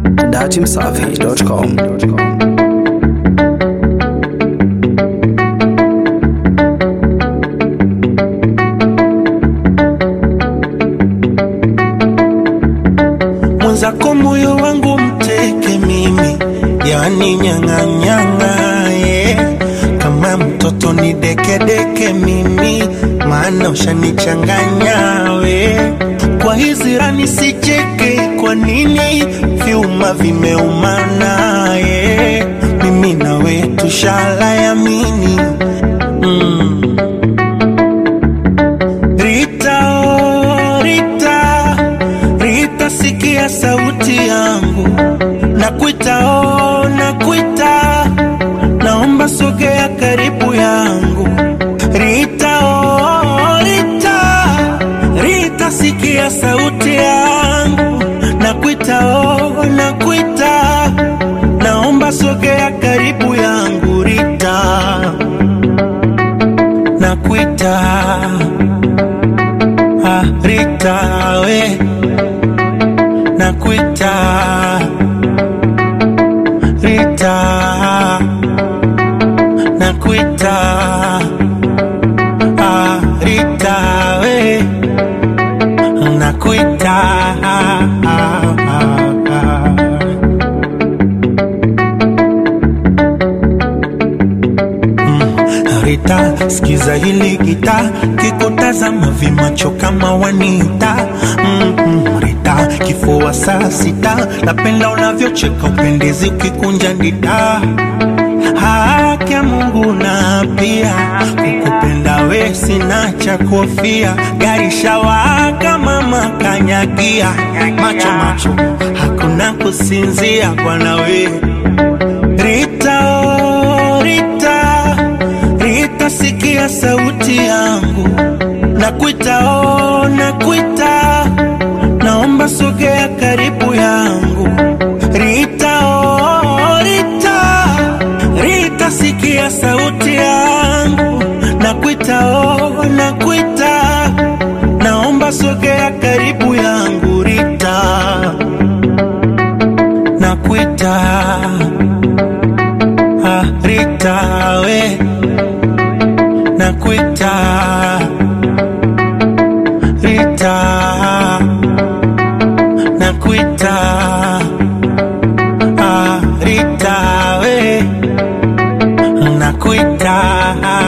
datimsafi.com. mwenzako moyo wangu mteke mimi, yani nyang'anyang'a yeah. Kama mtoto ni dekedeke mimi, maana ushanichanganya we. Kwa hizi rani sicheke, kwa nini vyuma vimeumana yeah. Mimi nawe tushala yamini mm. Rita, oh, Rita, Rita, sikia sauti yangu, nakuita, oh, nakuita, naomba sogea karibu yangu. Rita, oh, Rita, Rita, sikia sauti yangu, nakuita, oh, nakuita, naomba sogea karibu yangu. Rita, nakuita Ah, Rita we nakuita Rita nakuita ah, Rita we nakuita ah, ah, ah. Rita, sikiza hili gita, kikutazama vimacho kama wanita. Mm -mm, Rita, kifua saa sita, napenda unavyocheka, upendezi ukikunja ndita. Haki ya Mungu na pia kukupenda we sina cha kofia, gari shawaka mama kanyagia, macho macho hakuna kusinzia bwana we Rita, oh, Rita, Rita, sikia sauti yangu, nakuita, oh, nakuita, naomba sogea karibu yangu. Rita, oh, Rita, Rita, sikia sauti yangu, nakuita, oh, nakuita, naomba sogea karibu yangu. Rita, nakuita ah, Rita we nakuita Rita nakuita ah, Rita we nakuita